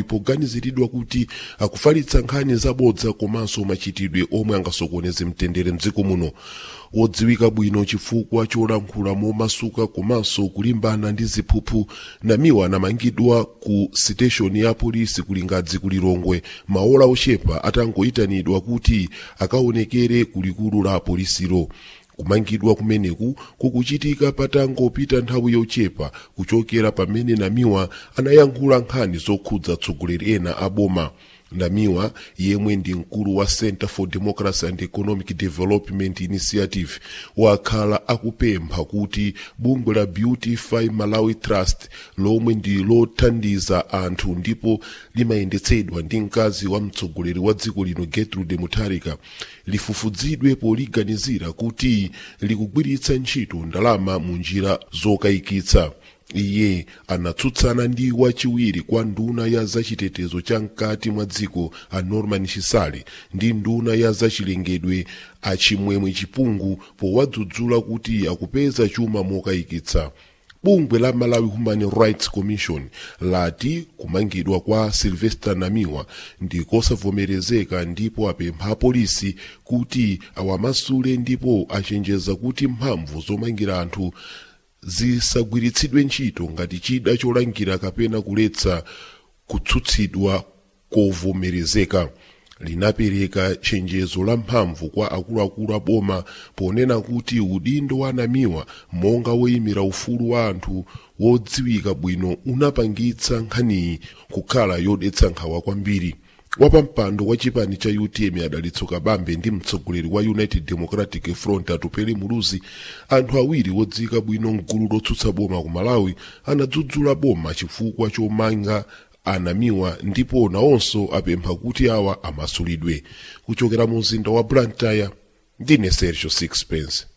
poganiziridwa kuti akufalitsa nkhani zabodza komanso machitidwe omwe angasokoneze mtendere mdziko muno wodziwika bwino chifukwa cholankhula momasuka komanso kulimbana ndi ziphuphu namiwa anamangidwa ku siteshoni ya polisi kulingadzi kulilongwe maola ochepa atangoyitanidwa kuti akaonekere kulikulu la polisiro kumangidwa kumeneku kukuchitika patangopita nthawi yochepa kuchokera pamene namiwa anayankhula nkhani zokhudza atsogoleri ena a boma namiwa yemwe ndi mkulu wa center for democracy and economic development initiative wakhala akupempha kuti bungwe la beautify malawi trust lomwe ndi lothandiza anthu ndipo limayendetsedwa ndi mkazi wa mtsogoleri wa dziko lino gertrude mutharika lifufuzidwe poliganizira kuti likugwiritsa ntchito ndalama mu njira zokayikitsa iye anatsutsana ndi wachiwiri kwa nduna ya zachitetezo cha mkati mwa dziko a norman chisale ndi nduna ya zachilengedwe a chimwemwe chipungu powadzudzula kuti akupeza chuma mokayikitsa bungwe la malawi human rights commission lati kumangidwa kwa sylvester namiwa ndi kosavomerezeka ndipo apempha apolisi kuti awamasule ndipo achenjeza kuti mphamvu zomangira anthu zisagwiritsidwe ntchito ngati chida cholangira kapena kuletsa kutsutsidwa kovomerezeka linapereka chenjezo la mphamvu kwa akuluakulu a boma ponena kuti udindo wa namiwa monga woyimira ufulu wa anthu wodziwika bwino unapangitsa nkhaniyi kukhala yodetsa nkhawa kwambiri wapampando wa chipani cha utm adalitso kabambe ndi mtsogoleri wa united democratic front atupele muluzi anthu awiri wodziwika bwino mgulu lotsutsa boma ku malawi anadzudzula boma chifukwa chomanga anamiwa ndipo nawonso apempha kuti awa amasulidwe kuchokera mu mzinda wa blantyre ndine sergio sixpence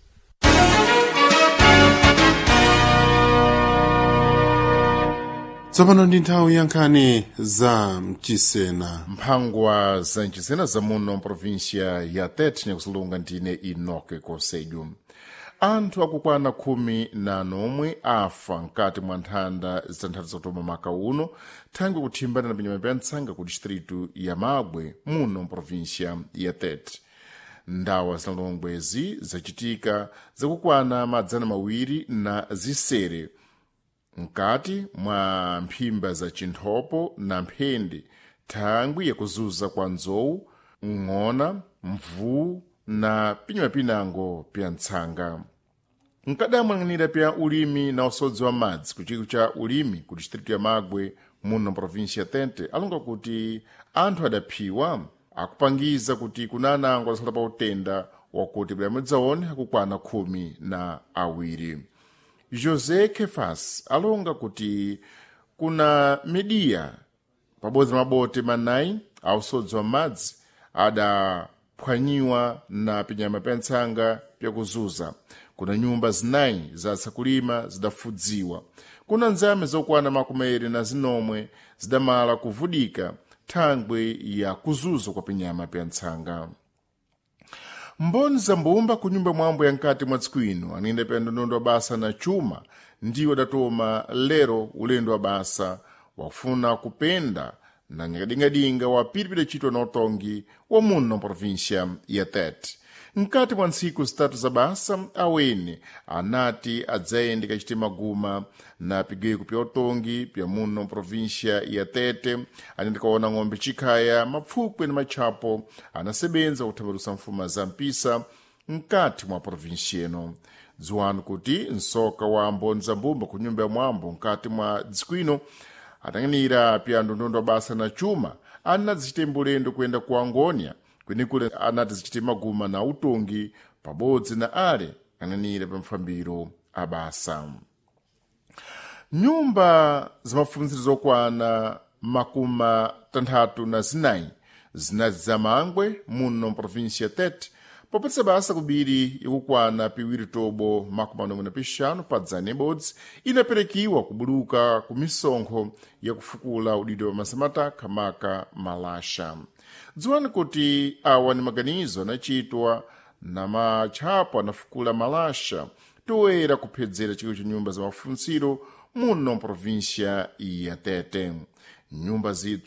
tsopano ndi nthawi ya nkhani za mchisena mphangwa za mchisena zamuno mprovinsia ya tete nyakusulunga ndine inoke konsedu anthu akukwana khumi na nomwe afa mkati mwa nthanda zitanthatu zakutoma maka uno thangwe kuthimbana na pinyama pa ntsanga ku distritu ya mabwe muno mprovinsia ya tete ndawa zinalongwezi zachitika zakukwana madzana mawiri na zisere mkati mwa mphimba za chinthopo na mphende thangwi yakuzuza kwa nzowu ng'ona mvuu na pinyama pinango pya ntsanga nkadamwang'anira pya ulimi na usodzi wa madzi ku chiko cha ulimi ku distritu ya magwe muno provinsia tente alonga kuti anthu adaphiwa akupangiza kuti kunanango adasala pa utenda wakuti bwamudzaone akukwana khumi na awiri josé kefas alonga kuti kuna midiya pabodzi na mabote manayi ausodzi wa madzi adaphwanyiwa na pinyama pya ntsanga pyakuzuza kuna nyumba zinayi zatsa kulima zidafudziwa kuna nzame zokwana makumeri na zinomwe zidamala kuvudika thangwe ya kuzuza kwa pinyama pya ntsanga mboni za mbumba ku nyumba mwambo ya nkati mwa tsiku ino aniyenda pya ndondondo wa basa na chuma ndiwo adatoma lero ulendo wa basa wakufuna kupenda na nyakadingadinga wapiripira chitwa na utongi wa muno provinsia ya tete mkati mwa ntsiku zitatu za basa awene anati adzayende kachite maguma na pigweko pya utongi pya muno provinsia ya tete anende kaona ng'ombe chikhaya mapfukwe na matchapo anasebenza kuthambalusa mfuma za mpisa mkati mwa provinsia ino dziwani kuti msoka wa mboni za mbumba ku nyumba ya mwambo mkati mwa dziko ino atang'anira pya ndondondo wa basa na chuma anadzichite mbulendo kuyenda ku angonia kwenikule anati zichite maguma na utongi pabodzi na ale ang'anira pa mfambiro a basa nyumba zamafunziro zokwana makumi tanthatu na zinayi zinati zamangwe muno mprovinsia tete popatsa basa kubiri yakukwana piwiri tobo makumi anomwe na pixanu pa dzana ibodzi inaperekiwa kubuluka ku misonkho yakufukula udidwe wa masamata khamaka malasha dziwani kuti awa ni maganizo anachitwa na matchapo anafukula malasha toera kuphedzera chikolo cha nyumba za mafunziro muno mprovinsia ya tete nyumba zipsa